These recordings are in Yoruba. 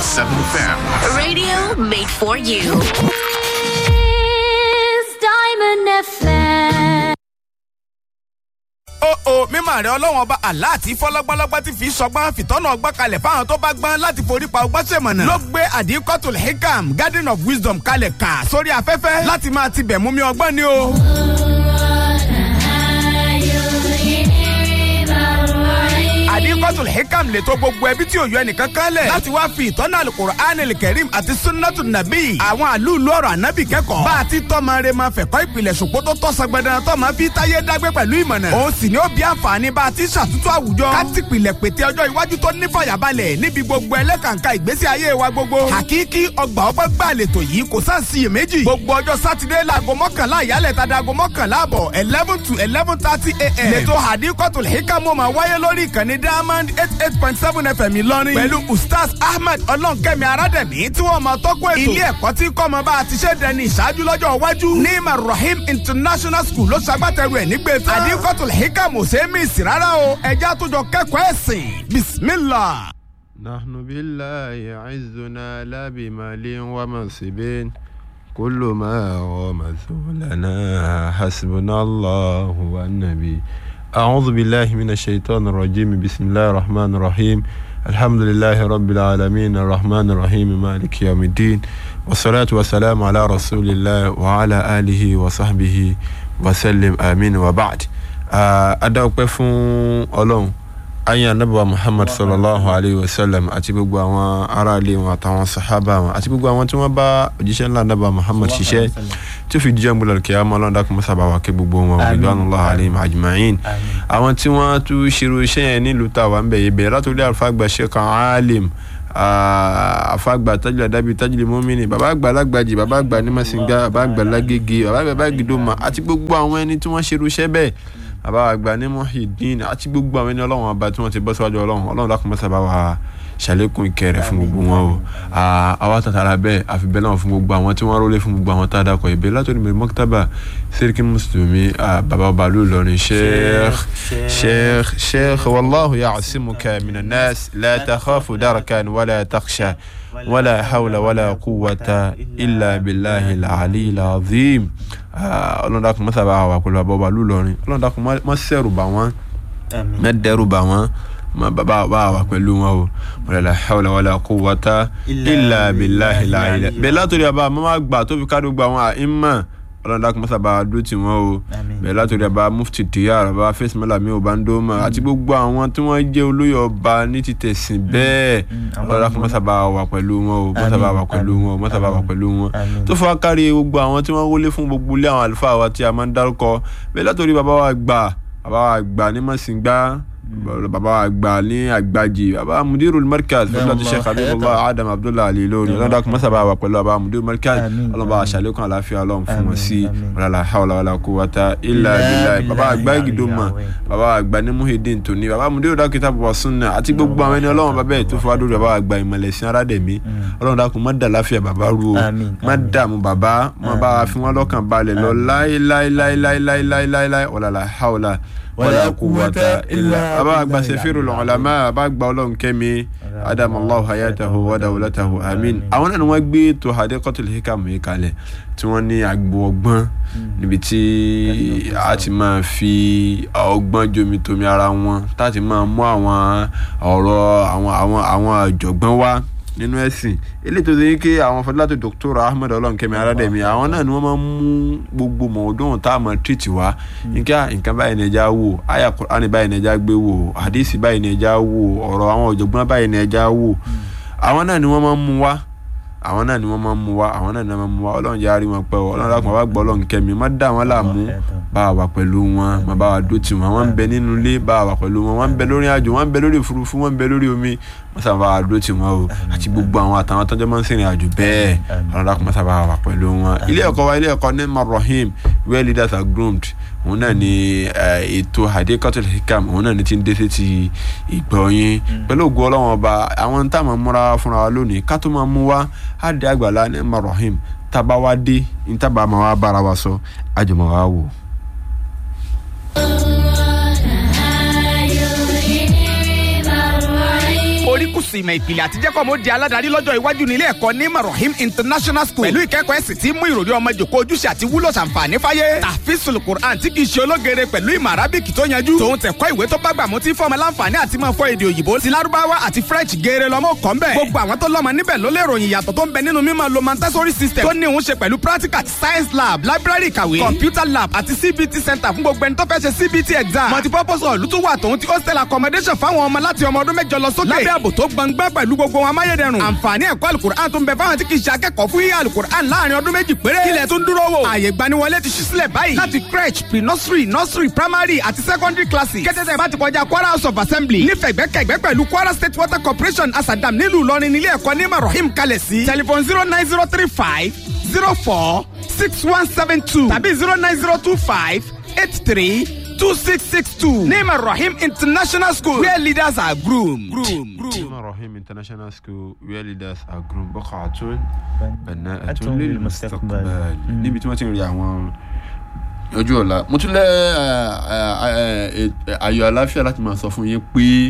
FM. Radio made for you. It's Diamond FM. ó o mímọ rẹ ọlọ́wọ́n ọba aláàtí fọlọ́gbọ́lọ́gbọ́ ti fi sọgbọ́n fìtọ́nà ọgbọ́n kalẹ̀ fáwọn tó bá gbọ́n láti forí pa ọgbọ́n sèmọ̀nà. ló gbé àdínkọ́tòlù hikam garden of wisdom kalẹ̀ kà sórí afẹ́fẹ́ láti máa ti bẹ̀ mú mi ọgbọ́n ni o. àdínkọ́tòlù hikam lè tó gbogbo ẹbí tí ò yọ ẹnìkan kan lẹ̀. láti wá fi ìtọ́nà alukur'an kẹrim àti sunnatu nabi àwọn àlùlù ọ̀rọ̀ ànábì kẹ́kọ̀ọ́. bá a ti tọ́mọ rẹ máa fẹ̀kọ́ ìpìlẹ̀ ṣòpó tó tọ́ sọgbẹ́dán tọ́mọ fi táyé dágbé pẹ̀lú ìmọ̀nà. òun sì ni ó bí àǹfààní bá a ti ṣàtúntò àwùjọ. ká ti pìlẹ̀ pété ọjọ́ iwájú tó ní fàyàbalẹ̀ níbi gbogbo ẹlẹ́kàǹkà ìgbésí ayé wa gbogbo. hakiki ọgbà ọgbà gbà lètò yìí kò sáà sí iyèméjì. gbogbo ọjọ́ sátidé láago mọ́kànlá ìyálẹ̀ tàdá aago mọ́kànlá àbọ̀ eleven to eleven thirty a.m. lẹ́tọ̀ hadikotul hikamu máa wáyé lórí ìkànnì diamond eight eight point seven fm ìlọrin. pẹ̀lú ustaz ahmed ọlọ́nkẹ́mi arádẹ̀mí tí wọ́n máa tọ́kọ̀ ètò. ilé ẹ̀kọ́ tí kọ́mọ bá a ti ṣe dẹni ìṣáájú lọ́jọ́ iwájú. nima rahim international school ló ṣagbátẹrù ẹ̀ nígbè tán. hadikotul hikamu ṣe é mí sí rárá o ẹja tó jọ kẹ́kọ̀ọ́ ẹ̀sìn bismillah. نحن بالله عزنا لا بمال ومنصب كل ما ومثولنا حسبنا الله والنبي أعوذ بالله من الشيطان الرجيم بسم الله الرحمن الرحيم الحمد لله رب العالمين الرحمن الرحيم مالك يوم الدين والصلاة والسلام على رسول الله وعلى آله وصحبه وسلم آمين وبعد أدعوك فون ألون ayé anabiwa muhammad sallallahu alayhi wa sallam àti gbogbo àwọn aráàlú wọn àtàwọn sahaba wọn àti gbogbo àwọn tí wọn bá òjíṣẹ́ ńlá anabiwa muhammad ṣiṣẹ́ tí ó fi jíjẹ́ múlẹ̀ kí á mọ́ ọlọ́dà kó mọ́sàbà wà kí gbogbo wọn ridwanullahi alayhim ajma'in àwọn tí wọ́n tún ṣerú iṣẹ́ yẹn nílùú táwa ń bẹ̀ yẹ bẹ̀rẹ̀ látòlí àlùfáàgbà sheikh alim àfàgbà tajìlá dábì tajìlá mọ́mìnì bàbá àgbà alágbàjì bàbá àgbà nímọ̀sìngá bàbá àgbà lágége bàbá àgbà gidoma àti gbogbo àwọn ẹni tí wọ́n ṣerú iṣẹ́ bẹ́ẹ̀ bàbá àgbà ní Muhyiddin àti gbogbo àwọn ẹni ọlọ́run ọba tí wọ́n ti bọ́ síwájú ọlọ́run ọlọ́run dákun mọ́sá bá wa ṣàlékún ìkẹrẹ fún gbogbo wọn o àwa tàtàrà bẹ́ẹ̀ àfi bẹ́ẹ̀ náà fún gbogbo àwọn tí wọ́n rólé fún gbogbo àwọn tá a dákọ̀ ìbẹ́ látòrí mi mọ́kítàbà sẹ́ríkì mùsùlùmí bàbá ọba ló lọrin sheikh sheikh sheikh wàlláhu ya'simuka minan nas la takhafu darakan wala takhsha wala hawla wala quwwata illa billahi al-ali al-azim ọlọ́dàkùn mọ́sàbà wà pẹ̀lú bàbá ọba ló lọrin ọlọ́dàkùn mọ́ sẹ́rù bà wọ́n mọ́ dẹ́rù bà wọ́n ma baba bá wà pẹ̀lú wọn o wala la hawla wala quwwata illa billahi la ilaha bẹ́ẹ̀ látòrí àbá mọ́ gbà tó fi káàdó gba àwọn àìmọ̀ ọlọ́dà kò mọ́sàbà dó tì wọ́n o bẹ́ẹ̀ látòrí àbá mufti tiyar àbá fẹ́sìmọ́lá mi ò bá ń dó mọ́ àti gbogbo àwọn tí wọ́n jẹ́ olóyè ọba ní ti tẹ̀sìn bẹ́ẹ̀ ọlọ́dà kò mọ́sàbà wà pẹ̀lú wọn o mọ́sàbà wà pẹ̀lú wọn o mọ́sàbà wà pẹ̀lú wọn tó fọ́ kárí gbogbo àwọn tí wọ́n wọlé fún gbogbo ilé àwọn àlùfáà wa tí a máa ń dárúkọ bẹ́ẹ̀ látòrí bàbá wa gbà bàbá wa gbà ní mọ̀sìngbà baba àgbà ní àgbàjì baba mudirul markaz fúnlọ́tí sheikh abdullah adam abdullah ali lórí ọlọ́dà kò mọ́sàbà wà pẹ̀lú baba mudirul markaz ọlọ́ba àṣàlékún àláfíà ọlọ́run fún wọn sí wàlá hawla wàlá quwwata illa billah baba àgbà ìgìdómà baba àgbà ní muhyiddin tóní baba mudirul dókítà bọ̀ sunna àti gbogbo àwọn ẹni ọlọ́run bàbá ẹ̀ tó fọwọ́ dúró baba àgbà ìmọ̀lẹ́sìn aládẹ̀mí ọlọ́run dákun má dà láfíà baba ru o má dààmú baba má bá wa fi wọn lọ́kàn balẹ̀ lọ láíláíláíláíláíláí wàlá hawla wala quwwata illa aba agba sefiru lọ́ọ̀lámà aba agba ọlọ́run kẹ́mi adamallahu hayatahu wa dawlatahu amin àwọn náà ni wọ́n gbé tó hadiqatul hikam yìí kalẹ̀ tí wọ́n ní agbo ọgbọ́n níbi tí a ti máa fi ọgbọ́n jomi tomi ara wọn tá a ti máa mú àwọn ọ̀rọ̀ àwọn àwọn àwọn àjọ̀gbọ́n wá nínú ẹ̀sìn eléyìí tó ṣe yí pé àwọn fọdúlátò dr ahmed ọlọ́nkẹ́mi aládẹ́mi àwọn náà ni wọ́n máa ń mú gbogbo mọ̀ọ́dún tá a máa tìrìtì wá nǹkan nǹkan báyìí ní ẹja wò àyà kùránì báyìí ní ẹja gbé wò àdìsí báyìí ní ẹja wò ọ̀rọ̀ àwọn ọ̀jọ̀gbọ́n báyìí ní ẹja wò àwọn náà ni wọ́n máa ń mú wá àwọn náà ni wọ́n máa ń mú wá àwọn náà ni wọ́n máa ń mú wá ọlọ́run jẹ́ àárín wọn pẹ́ o ọlọ́run lákùnrin wá gbọ́ ọlọ́run kẹ́mi má dá wọn láàmú bá a wà pẹ̀lú wọn má bá a dó tì wọn wọ́n ń bẹ nínú ilé bá a wà pẹ̀lú wọn wọ́n ń bẹ lórí àjò wọ́n ń bẹ lórí òfurufú wọ́n ń bẹ lórí omi wọ́n sábà bá a dó tì wọn o àti gbogbo àwọn àtàwọn tọ́jọ́ máa ń sìnrìn àjò bẹ́ẹ̀ ọlọ́run lákùnrin má sábà wà pẹ̀lú wọn ilé ẹ̀kọ́ wa ilé ẹ̀kọ́ ní marahim where leaders are groomed òun náà ni ètò hadikatul hikam òun náà ni ti ń dé sí ti ìgbọ̀nyin pẹ̀lú ògùn ọlọ́wọ́n ọba àwọn tá a máa múra fúnra wa lónìí ká tó máa mú wa á dé àgbàlá ní marahim tábà wá dé ní tábà máa wá bára wa sọ àjùmọ̀ wa wò. oríkùsù kọ́ọ̀sì ìmọ̀ ìpìlẹ̀ àti jẹ́kọ̀ mo di aládàárí lọ́jọ́ iwájú nílé ẹ̀kọ́ ní marahim international school pẹ̀lú ìkẹ́kọ̀ọ́ ẹ̀sìn tí mú ìròrí ọmọ jòkó ojúṣe àti wúlò ṣàǹfààní fáyé tàfíìsùl quran tí kìí ṣe ológere pẹ̀lú ìmọ̀ arábìkì tó yanjú tòun tẹ̀kọ́ ìwé tó bá gbà mú tí fọmọ láǹfààní àti máa fọ èdè òyìnbó ti lárúbáwá àti french geere lọ́mọ kọ́ ń bẹ̀ gbogbo àwọn tó lọ́mọ níbẹ̀ ló lè ròyìn ìyàtọ̀ tó ń bẹ nínú mímọ̀ lo montessori system tó ní òun ṣe pẹ̀lú practical science lab library ìkàwé computer lab àti cbt center fún gbogbo ẹni tó fẹ́ ṣe cbt exam multipurpose hall tún wà tòun ti hostel accommodation fáwọn ọmọ láti ọmọ ọdún mẹ́jọ lọ sókè lábẹ́ ààbò tó gbangba pẹ̀lú gbogbo wọn amáyédẹrùn àǹfààní ẹ̀kọ́ alukur'an tó ń bẹ fáwọn tí kì í ṣe akẹ́kọ̀ọ́ fún yíyá alukur'an láàrin ọdún méjì péré kílẹ̀ tó ń dúró wò ààyè gbaniwọlé ti ṣí sílẹ̀ báyìí láti crèche pre nursery nursery primary àti secondary classes kẹ́tẹ́tẹ́ bá ti kọjá kwara house of assembly nífẹ̀gbẹ́kẹ̀gbẹ́ pẹ̀lú kwara state water corporation asadam nílùú ìlọrin nílé ẹ̀kọ́ ní marahim kalẹ̀ sí telephone zero nine zero three five zero four six one seven two tàbí zero nine zero two five eight three two six six two name rahim international school where leaders are groomed. groomed. groomed. rahim international school where leaders are groomed bọ́kàtún bẹ̀nẹ́ẹ̀tún Atun lil lil mustaqbal mustaqbal. níbi tí wọ́n ti ń rí àwọn ojú ọ̀la mo tún lẹ́ ayọ̀ aláfíà láti máa sọ fún yín pé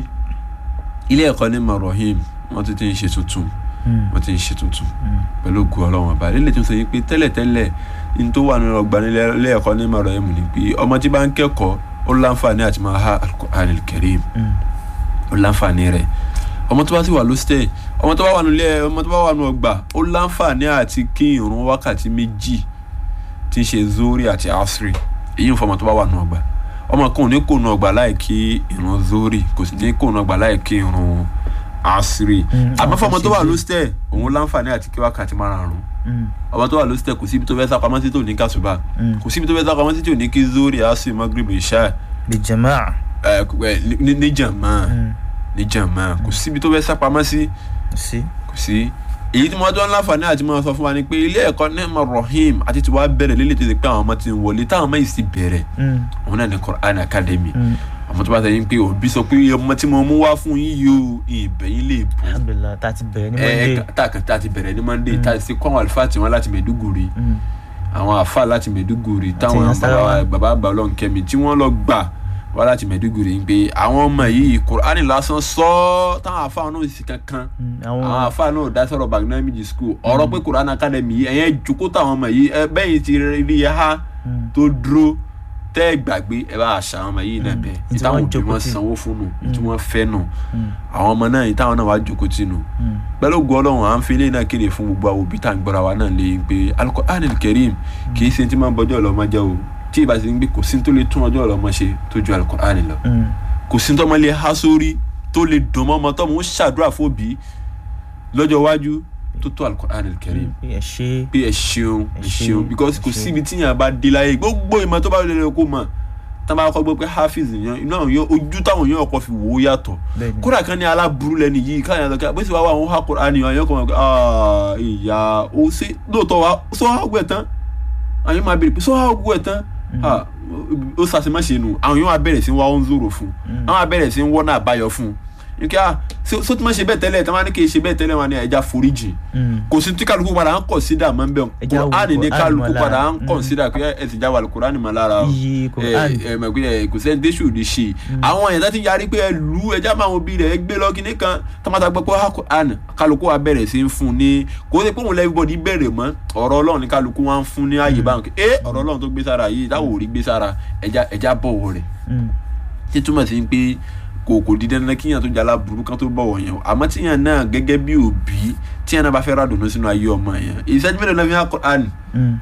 ilé ẹ̀kọ́ ní marahim wọ́n ti ti ń ṣe tuntun wọ́n ti ń ṣe tuntun pẹ̀lú ògùn ọlọ́run ọba lílẹ̀ tó ń sọ yín pé tẹ́lẹ̀tẹ́lẹ̀ ní tó wà nínú ọgbà nílé ilé ẹ̀kọ́ ní marahim ni pé ọmọ tí bá ń kẹ́kọ̀ọ́ ó láǹfààní àti máa ha al-Qur'an al-Karim ó láǹfààní rẹ̀ ọmọ tó bá sì wà lóstẹ̀ ọmọ tó bá wà nílé ọmọ tó bá wà nínú ọgbà ó láǹfààní àti kí ìrun wákàtí méjì tí ń ṣe zori àti asri èyí ń fọmọ tó bá wà nínú ọgbà ọmọ kan ò ní kó nínú ọgbà láì kí ìrun zori kò sì ní kó nínú ọgbà láì kí ìrun asri àmọ́ fọmọ tó wà lóstẹ̀ òun láǹfààní àti kí wákàtí márùn-ún ọmọ tó wà lóstẹ̀ kò síbi tó fẹ́ sá pamọ́ sí tó ní kásùbà kò síbi tó fẹ́ sá pamọ́ sí tó ní kí zori asri magrib isha bí jama'a. ẹ ẹ ní- ní jàmá ní jàmá kò síbi tó fẹ́ sá pamọ́ sí sí. kò sí èyí tí mo tó ń láǹfààní àti máa sọ fún wa ni pé ilé ẹ̀kọ́ nẹ́ẹ̀mà rahim àti tí wàá bẹ̀rẹ̀ lélẹ̀ tó ti pé àwọn ọmọ ti ń wọlé táwọn ọmọ yìí sì bẹ̀rẹ̀ òun náà ní Quran Academy àmọ́ tó bá sọ yín pé òbí sọ pé ọmọ tí mo mú wá fún yín yìí o ìbẹ̀yìn lè bù alhamdulilah tá a ti bẹ̀rẹ̀ ní ẹ monday. ẹ tá a kàn tá a ti bẹ̀rẹ̀ ní Monday tá a ti kọ́ àwọn àlùfáà tí wọ́n láti Maiduguri Mm. àwọn àfáà láti Maiduguri táwọn Nasarawa. bàbá bàbá àgbà ọlọ́nkẹ́mi tí wọ́n lọ gbà wá láti Maiduguri ń pé àwọn ọmọ yìí Quran lásán sọ ọ́ táwọn àfáà náà sì kankan Mm, àwọn àwọn afa náà dá sọ̀rọ̀ bagnamiji school ọ̀rọ̀ pé Quran Academy yìí ẹ̀yẹn jókòó táwọn ọmọ yìí ẹ bẹ́yìn ti rí ẹ ha Mm. tó dúró tẹ́ ẹ gbàgbé ẹ bá àṣà àwọn ọmọ yìí náà bẹ́ẹ̀ Ní tí ìtàwọn wọ́n òbí jókòó wọn tì. sanwó fún nù tí wọ́n fẹ́ nù Mm. àwọn ọmọ náà ìtàwọn náà wá jókòó tì nù Mm. pẹ̀lú ògùn ọlọ́run à ń fi ilé náà kéde fún gbogbo àwọn òbí tá à ń gbọ́ra wa náà lé pé Al-Qur'an al-Karim kì í ṣe tí máa ń bọ́jọ́ ọlọ́mọ jẹ́ o tí ìbá ti ń gbé kò sí tó lè tún ọjọ́ ọlọ́mọ ṣe tó ju Al-Qur'an lọ Mm. kò sí tọ́mọ lè há sórí tó lè dùn mọ́ ọmọ tọ́mọ ó ṣàdúrà fóbi lọ́jọ́ iwájú tó tó Al-Qur'an al-Karim ẹ ṣe pé ẹ ṣeun ẹ Ẹ ṣé, ṣeun because kò ẹ ṣé. síbi tí yàn bá dé láyé gbogbo ìmọ̀ tó bá lè lè kó mọ̀ tá a bá kọ́ gbọ́ pé hafiz yan inú àwọn yóò ojú táwọn yóò kọ́ fi wò ó yàtọ̀ Bẹ́ẹ̀ni. kódà kan ní aláburú lẹ́nu yìí káyọ̀ lọ́kẹ́ bó sì wá wà àwọn ha Qur'an yàn yóò kọ́ wọn pé "Ah, ìyá o ṣe lóòótọ́ wa sọ ha gbẹ̀ tán àwọn yóò máa bèrè pé sọ ha gbẹ̀ tán Ah, ó sàṣemáṣe nù àwọn yóò máa bẹ̀rẹ̀ sí wá ó ń zòrò fún un àwọn máa bẹ̀rẹ̀ sí wọ́n náà àbáyọ fún un nkẹ́ à sọ tí wọ́n ṣe bẹ́ẹ̀ tẹ́lẹ̀ tí wọ́n á ní kí n ṣe bẹ́ẹ̀ tẹ́lẹ̀ wọn ni ẹja foríjì Mm. kò sí tí kálukú padà ń kọ̀nsídà máa ń bẹ̀ Ẹja wo kùránì ní Kùránì kálukú mọ́ padà lára. ń kọ̀nsídà pé ẹ ti já wà kùránì mọ́ lára o Iyì Kùránì. ẹ ẹ mọ̀ pé ẹ kò sẹ́ni déṣù lè ṣe àwọn èèyàn tó ti yarí pé ẹ lù ú ẹja máa wọn bí rẹ̀ ẹ gbé lọ kíní kan tọ́mọ́tà gbọ́ pé ha kùránì kálukú wa bẹ̀rẹ̀ sí ń fún un ní kò sí pé òun lẹ́bíbọ̀dì bẹ̀rẹ̀ mọ́ ọ̀rọ̀ ọlọ́run ní kálukú wa ń fún ní ààyè báwọn ẹ ọ̀rọ̀ ọlọ́run tó gbé sára yìí táwọn ò rí gbé sára ẹja ẹja bọ̀wọ̀ rẹ̀ Mm. tí túmọ̀ sí pé kò kò di dandan kíyàn tó jala burú kan tó bọ̀wọ̀ yẹn o àmọ́ tíyàn náà gẹ́gẹ́ bí òbí tíyàn náà bá fẹ́ ra dùnú sínú ayé ọmọ yẹn ìṣẹ́jú mélòó náà fi hàn Qur'an Mm.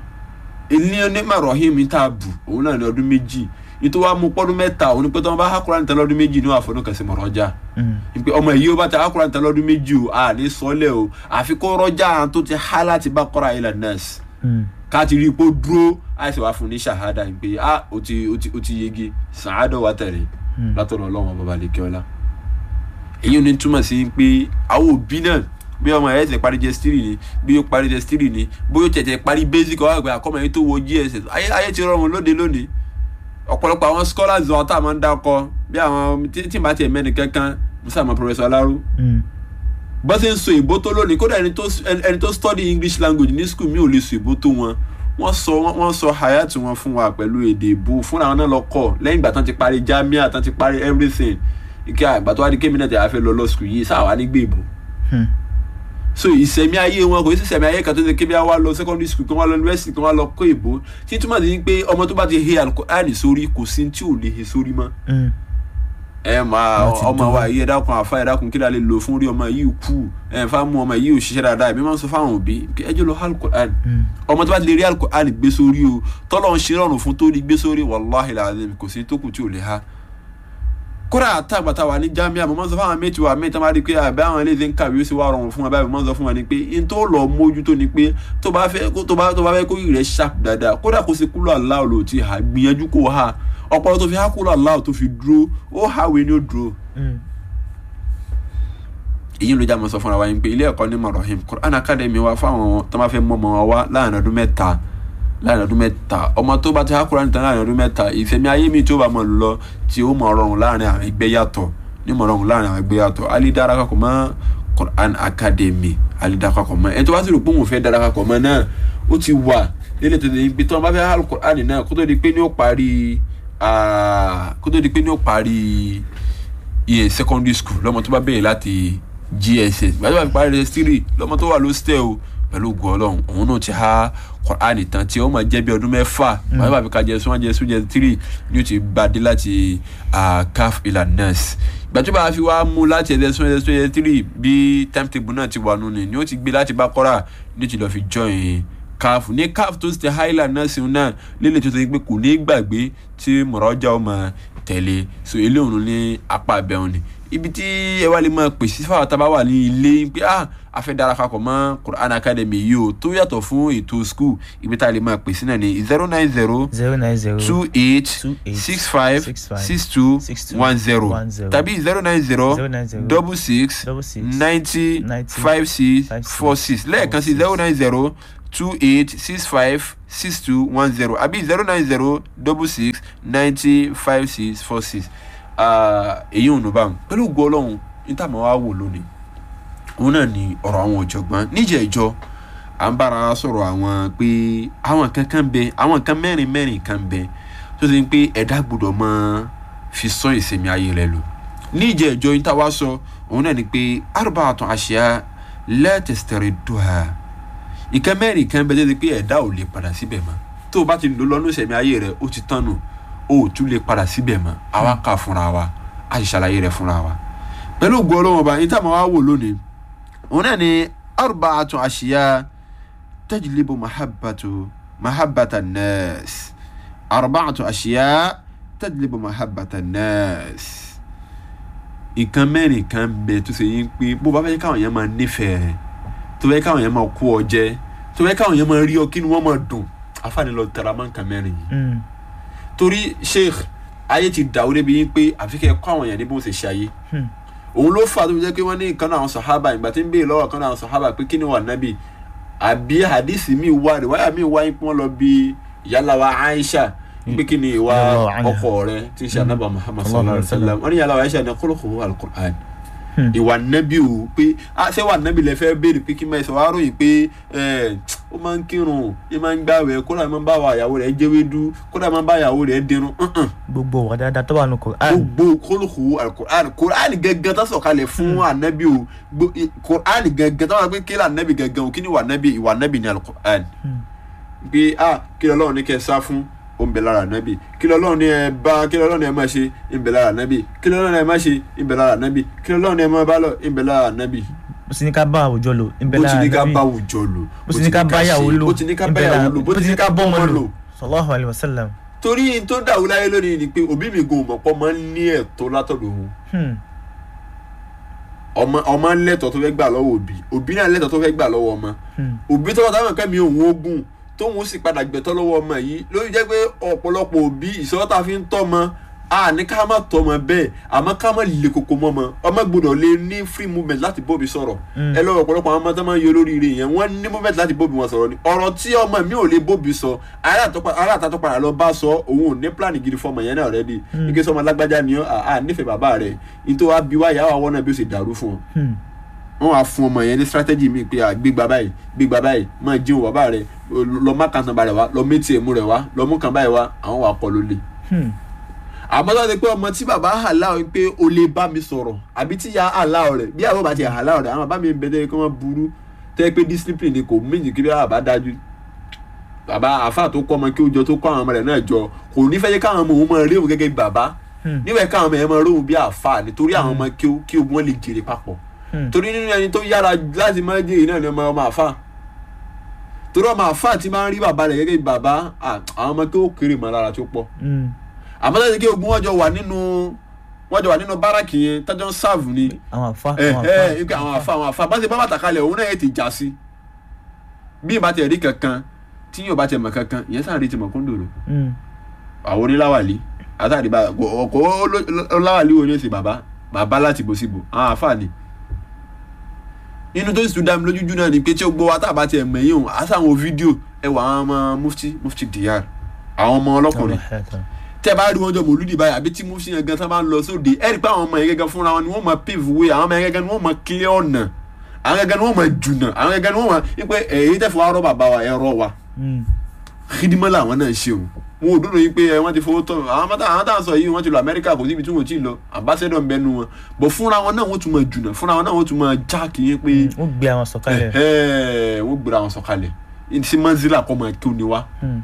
ilé onímọ̀ rahim tá a bù òun náà ní ọdún méjì nítorí wàá mú pọ́dún mẹ́ta òun ni pé tí wọ́n bá hàn Qur'an tán lọ́dún méjì ní wàá fọdún kan sí mọ̀ rọ́jà Mm. ìpè ọmọ yìí ó bá ti hàn Qur'an tán lọ́dún méjì o à ní sọ́lẹ̀ o àfi kó rọ́jà tó ti há láti Baqara ila Nas Mm. ká ti rí i pé ó dúró àìsàn wàá fún ní ṣàhádà pé ah ó ti ó ti ó ti yege sàádọ̀ wà tẹ̀lé Mm. látọ̀dọ̀ ọlọ́run bàbá lè kí ọlá èyí ò ní túmọ̀ sí pé àwọn òbí náà bí ọmọ ẹ̀ ṣe parí jẹ́sítírì ni bí ó parí jẹ́sítírì ni bóyá ó tẹ̀tẹ̀ parí basic ọ̀hún àgbẹ̀ àkọ́mọ yẹn tó wọ gss ayé ayé ti rọrùn lóde lónìí ọ̀pọ̀lọpọ̀ àwọn scholars wọn tá a máa ń dákọ bí àwọn tí tí màá tiẹ̀ mẹ́ni kankan musa ma professor Aláró Mm. bó ṣe ń sọ ìbò tó lónìí kódà ẹni tó ẹni tó study english language ní school mi ò lè sọ ìbò tó wọn wọ́n sọ wọ́n sọ hayat wọn fún wa pẹ̀lú èdè ìbò fúnra wọn náà lọ kọ́ lẹ́yìn ìgbà tán ti parí jamia tán ti parí everything ike àgbà tó wá di kémi náà tẹ̀ wá fẹ́ lọ lọ school yìí sáà wá ní gbé ìbò Hmm. so ìsẹ̀mí ayé wọn kò sí ìsẹ̀mí ayé kan tó ṣe kébí wá lọ secondary school kan wá lọ university kan wá lọ kó ìbò tí túmọ̀ sí pé ọmọ tó bá ti he alukur'ani sórí kò sí tí ò lè he sórí mọ́ Mm. ẹ máa Wọ́n ti ọmọ dúró. wa yìí ẹ dákun àfa ẹ dákun kí la lè lò fún rí ọmọ yìí kú ẹ fà mú ọmọ yìí ò ṣiṣẹ́ dáadáa èmi máa ń sọ fáwọn òbí kí ẹ jẹ́ lọ alukur'ani Mm. ọmọ tó bá ti lè rí alukur'ani gbé sórí o tọ́lọ̀ ń ṣe rọrùn fún tó rí gbé sórí wàláhi làzim kò sí tó kù tí ò lè ha kódà àtàgbàtà wà ní jamia mo máa ń sọ fáwọn méjì wa méjì tó máa rí i pé àbẹ àwọn eléyìí ń kàwé ó sì wá rọrùn fún wa báyìí mo máa ń sọ fún wa ni pé n tó lọ mójútó ni pé tó bá fẹ́ kó- tó bá tó bá fẹ́ kó yìí rẹ̀ sharp dáadáa kódà kó ṣe kúlọ̀ aláwọ̀ ló ti hà gbìyànjú kó ha ọpọlọ tó fi há kúlọ̀ aláwọ̀ tó fi dúró ó hàwé ni ó dúró Mm. èyí ló já mọ sọ fúnra wa yín pé ilé ẹ̀kọ́ ní marahim Quran Academy wa fáwọn tó máa fẹ́ mọ ọmọ wa wá láàrin ọdún mẹ́ta láàrin ọdún mẹ́ta ọmọ tó bá ti há Quran tán láàrin ọdún mẹ́ta ìfẹ̀mí ayé mi tó bá mọ̀ lọ tí ó mọ̀ rọrùn láàrin àwọn ẹgbẹ́ yàtọ̀ ní mọ̀ rọrùn láàrin àwọn ẹgbẹ́ yàtọ̀ alidara kakọ̀ mọ́ Quran Academy alidara kakọ̀ mọ́ ẹni tó bá sì rò pé òun fẹ́ dara kakọ̀ mọ́ náà ó ti wà nílẹ̀ tó ti pé tí wọ́n bá fẹ́ há Quran náà kó tó di pé ní ó parí ah, kó tó di pé ní ó parí iye secondary school lọ́mọ tó bá bẹ̀rẹ̀ láti gss gbàdúrà fi parí ss three lọ́mọ tó wà lóstẹ̀ o pẹ̀lú ògùn ọlọ́run òun náà ti há Quran tán tí ó máa jẹ́ bí ọdún mẹ́fà gbàdúrà fi ka jẹ́ sún jẹ́ sún jẹ́ three ni ó ti bá dé láti ah, caf ilà nurse gbàdúrà fi wá mú láti ẹ̀sẹ̀ sún ẹ̀sẹ̀ sún jẹ́ three bí timetable náà ti wà nù ni ni ó ti gbé láti bá kọ́ra ni ó ti lọ́ọ́ fi join caf ní caf tó ti highland náà sí náà lélẹ̀ tó ti pé kò ní gbàgbé tí mọ̀rọ́jà ó máa tẹ̀lé so ilé òun ní apá abẹ́hùn ni ibi tí ẹ wá lè máa pèsè fáwọn tá a bá wà ní ilé pé ah a fẹ́ darapọ̀ mọ́ Quran Academy yìí o tó yàtọ̀ fún ètò school ibi tá a lè máa pèsè náà ní zero nine zero zero nine zero two eight two eight six five six five six two six two one zero one zero tàbí zero nine zero zero nine zero double six double six ninety ninety five six five six four six lẹ́ẹ̀kan sí four zero six. nine zero two eight six five six two one zero àbí zero nine zero double six ninety five six four six èyí ò nù bá wọn pẹ̀lú ògo ọlọ́run níta máa wá wò lónìí òun náà ni ọ̀rọ̀ àwọn ọ̀jọ̀gbọ́n níjẹ̀ ìjọ à ń bára wa sọ̀rọ̀ àwọn pé àwọn kan kan bẹ àwọn kan mẹ́rin mẹ́rin kan bẹ tó ti ń pé ẹ̀dá gbọ́dọ̀ máa fi sọ ìsẹ̀mí ayé rẹ lò níjẹ̀ ìjọ níta wá sọ òun náà ni pé arba'atun ashya la tastariduha ìkan mẹ́rin kan bẹ tó ti pé ẹ̀dá ò lè padà síbẹ̀ mọ́ tó o bá ti lò lọ́nù ìsẹ̀mí ayé rẹ ó ti tán nù o ò tún lè padà síbẹ̀ mọ́ àwa kà fúnra wa a sì ṣàlàyé rẹ fúnra wa pẹ̀lú ògùn ọlọ́wọ́n ọba níta máa wá wò lónìí òun náà ni arba'atun ashya tajlibu mahabbatu mahabbata nas arba'atun ashya tajlibu mahabbata nas nǹkan mẹ́rin kan bẹ tó ṣe yín pé bó bá fẹ́ káwọn yẹn máa nífẹ̀ẹ́ rẹ tó fẹ́ káwọn yẹn máa kó ọ jẹ tó fẹ́ káwọn yẹn máa rí ọ kí ni wọ́n máa dùn àfààní lọ tẹ̀ra mọ́ nǹkan mẹ́rin yìí Mm. torí sheikh ayé ti dàwó débi yín pé àfi kẹ́ ẹ kọ́ àwọn èèyàn ní bó ṣe ṣe ayé Hmm. òun ló fà tó fi jẹ́ pé wọ́n ní nǹkan náà àwọn sọ̀hábà ìgbà tí ń béèrè lọ́wọ́ kan náà àwọn sọ̀hábà pé kí ni wà nábì àbí hadisi mi wá rẹ̀ wáyà mi wá yín pé wọ́n lọ bí ìyálà wa Aisha pé kí ni ìwà Radiyallahu anha. ọkọ rẹ tí ń ṣe anábà Muhammad sallallahu alayhi wa sallam wọ́n ní ìyálà wa Aisha ní khuluquhu al-Qur'an Hmm. ìwà nábì o pé ah, ṣé wà nábì lẹ fẹ́ béèrè pé kí máa sọ wá ròyìn pé ẹ ó máa ń kírun ó máa ń gbàwẹ̀ kódà máa ń bá ìyàwó rẹ̀ jẹ́wédú kódà máa ń bá ìyàwó rẹ̀ dirun uh-uh gbogbo wà dáadáa tó wà nù Quran gbogbo kólókòó alukur'an kur'an gẹ́gẹ́ tó sọ̀kalẹ̀ fún anabi o gbo- i- kur'an gẹ́gẹ́ tó wà pé kí lè anabi gẹ́gẹ́ o kí ni wà anabi ìwà anabi ni alukur'an pé a kí lè Ọlọ́run ní kẹ́ ẹ sá fún o ń bẹ lára anabi kí lè Ọlọ́run ní ẹ bá kí lè Ọlọ́run ní ẹ má ṣe ń bẹ lára anabi kí lè Ọlọ́run ní ẹ má ṣe ń bẹ lára anabi kí lè Ọlọ́run ní ẹ má bá lọ ń bẹ lára anabi bó sì ní ká bá àwùjọ lò ń bẹ bó ti lára ní ká Ànábì. bá àwùjọ lò bó sì ní ká bá yàwó ṣe, lò bó ti ní ká ń bá bẹ yàwó lára- lò bó ti ní ká bọ́ ọmọ lò sallallahu alayhi wa sallam torí n tó dàrú láyé lónìí ni pé òbí mi gan mọ̀ pọ́ máa ń ní ẹ̀tọ́ látọ̀dọ̀ òun Hmm. ọmọ ọmọ lẹ́tọ̀ tó fẹ́ gbà lọ́wọ́ òbí òbí náà lẹ́tọ̀ tó fẹ́ gbà lọ́wọ́ ọmọ Hmm. òbí tó wà táwọn kẹ́mi òun ogun tóun sì padà gbẹ̀tọ́ lọ́wọ́ ọmọ yìí lórí jẹ́ pé ọ̀pọ̀lọpọ̀ òbí ìṣòro tá a fi ń tọ́ ọmọ a ní ká má tọ́ ọmọ bẹ́ẹ̀ àmọ́ ká má le koko mọ́ ọmọ ọmọ gbọ́dọ̀ lè ní free movement láti bóbi sọ̀rọ̀ Mm. ẹ lọ́wọ́ ọ̀pọ̀lọpọ̀ àwọn ọmọ tó máa ń yọ lóríire yẹn wọ́n ní movement láti bóbi wọn sọ̀rọ̀ ni ọ̀rọ̀ tí ọmọ mi ò lè bóbi sọ aláàtọ́ padà lọ bá sọ òun ò ní plan gidi fọmọ yẹn náà rẹ́dí ike sọmọ lágbájá ni ọ́ à nífẹ̀ẹ́ bàbá rẹ̀ nítorí wàá bí wáyà wà wọ́n náà bí ó ṣe dàrú fún ọ Hmm. wọn wá fún ọmọ yẹn ní strategy mi pé à gbégbá báyìí gbégbá báyìí máa jíun bàbá rẹ lọ má kan tán ba rẹ wá lọ méjì èmú rẹ wá lọ mú kan báyìí wá àwọn wà pọ̀ lólè Hmm. àmọ́ tó ti pé ọmọ tí bàbá àláwọ̀ pé o lè bá mi sọ̀rọ̀ àbí tí ya àláwọ̀ rẹ̀ bí àwọn bá ti àláwọ̀ rẹ̀ àwọn bàbá mi ń bẹ tẹ́ kí wọ́n burú tẹ́ pé discipline ni kò méjì kí bá dájú bàbá àáfàá tó kọ́ ọmọ kí ó jọ tó kọ́ àwọn ọmọ rẹ̀ náà jọ kò ní fẹ́ jẹ́ káwọn ọmọ òun máa rí òun gẹ́gẹ́ bí bàbá níbẹ̀ káwọn ọmọ yẹn máa rí òun bí àáfàá nítorí àwọn ọmọ kí ó kí ó wọ́n lè jèrè papọ̀ torí nínú ẹni tó yára láti máa jèrè náà ni ọmọ ọmọ àáfàá torí ọmọ àáfàá ti máa ń rí bàbá rẹ̀ gẹ́gẹ́ bí bàbá à, àwọn ọmọ kí ó kéré mọ́ lára tó pọ̀ àmọ́ tó ti kí ogun wọn jọ wà nínú wọn jọ wà nínú báràkì yẹn tájọ́ ń sáàvù ni àwọn àfa ẹ àwọn ẹ àfa ipe àwọn àfa àwọn àfa bá ṣe bá bàtà kalẹ̀ òun náà yẹ ti já sí bí ìbá tiẹ̀ rí kankan tí yóò bá tiẹ̀ mọ̀ kankan ìyẹn sáà rí ti mọ̀ kúndùrú Mm. àwọn oníláwàlí àtàrí bá ọkọ̀ oláwàlí wo ni ó ṣe bàbá bàbá láti bó síbò àwọn àfa ni nínú tó sì tún dá mi lójújú náà ni pé tí ó gbọ́ wa tá a bá tiẹ̀ mẹ̀yìn òun àti àwọn fídíò ẹ wà àwọn ọmọ mufti mufti dr àwọn ọmọ ọlọ́kùnrin tẹ bá rí wọn jọ mòlúdì báyìí àbí tí mufti yẹn gan tán bá ń lọ sóde ẹ rí i pé àwọn ọmọ yẹn gẹ́gẹ́ fúnra wọn ni wọ́n máa pave way àwọn ọmọ yẹn gẹ́gẹ́ ni wọ́n máa clear ọ̀nà àwọn gẹ́gẹ́ ni wọ́n máa jùnà àwọn gẹ́gẹ́ ni wọ́n máa wípé èyí tẹ́ fún wa rọ́ bàbá wa ẹ̀rọ wa Mm. xidimọ́ làwọn náà ṣe o wọn ò dúró yìí pé ẹ, wọ́n ti fowó tọ́ àwọn mọ́tà àwọn táwọn sọ yìí wọ́n ti lọ amẹ́ríkà kò síbi tí wọ́n ti lọ ambassador ń bẹnu wọn bọ̀ fúnra wọn náà wọ́n tún máa jùnà fúnra wọn náà wọ́n tún máa já kìí pé ó gbé àwọn sọ̀kalẹ̀ ẹ̀hẹ́, wọ́n gbéra wọn sọ̀kalẹ̀ sí manzila kọ́ máa kí ó ní wá Mm.